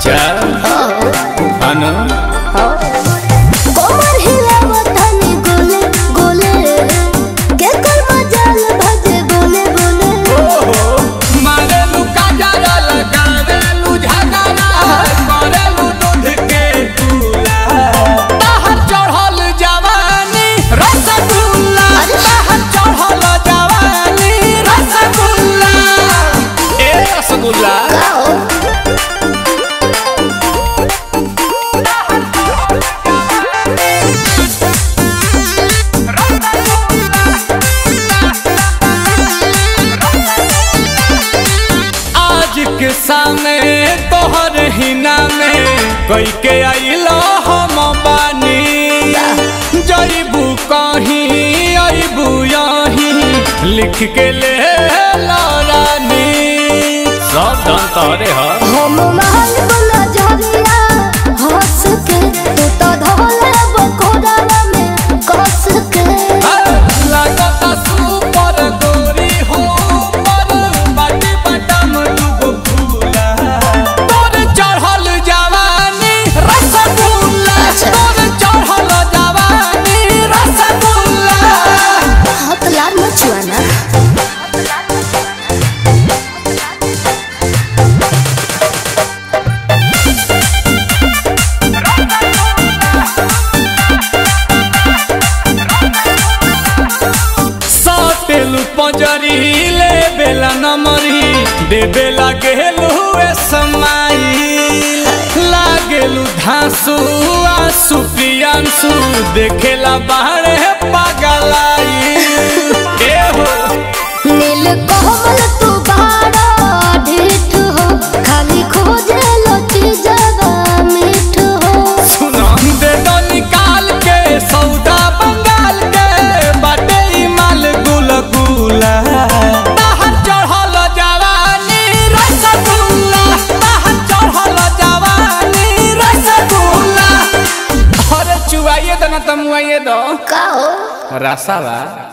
अच्छा अनु कोमर हिलावत हनी गोले गोले के कर मजाल भजे बोले बोले मारेलू काजरा लगावेलू झगड़ा करेलू दूध के चूल्हा बाहर चढ़ल जवानी रसगुल्ला बाहर चढ़ल जवानी रसगुल्ला ए रसगुल्ला आज के सामने तोहर हिना में कई के आइलो हम बानी जईबू कहीं अबू यहीं लिख के ले रानी सब धन तोहरे ह हम महल बोला झरिया हंस के तू तो धोले बकोड़ा में कस के लागता सुपर गोरी हो पर बाटी बटम दुगो फूला तोर चढ़ल जवानी रसगुल्ला तोर चढ़ल जवानी रसगुल्ला हाथ लाल मचुआना सातेलू पंजरी ले बेला नमरी दे बेला गेलू ए समाई लागेलू धांसू आसू प्रियांसू देखेला बाहरे पागलाई ए हो नील कोमल तू बाड़ा ढीठ हो खाली खोजे लो चीजवा मीठ हो सुना दे दो निकाल के सौदा बंगाल के बाटे ई माल गुल गुला बाहर चढ़ल जवानी रसगुल्ला बाहर चढ़ल जवानी रसगुल्ला अरे चुआइए दो ना तमुआइए दो का हो रसावा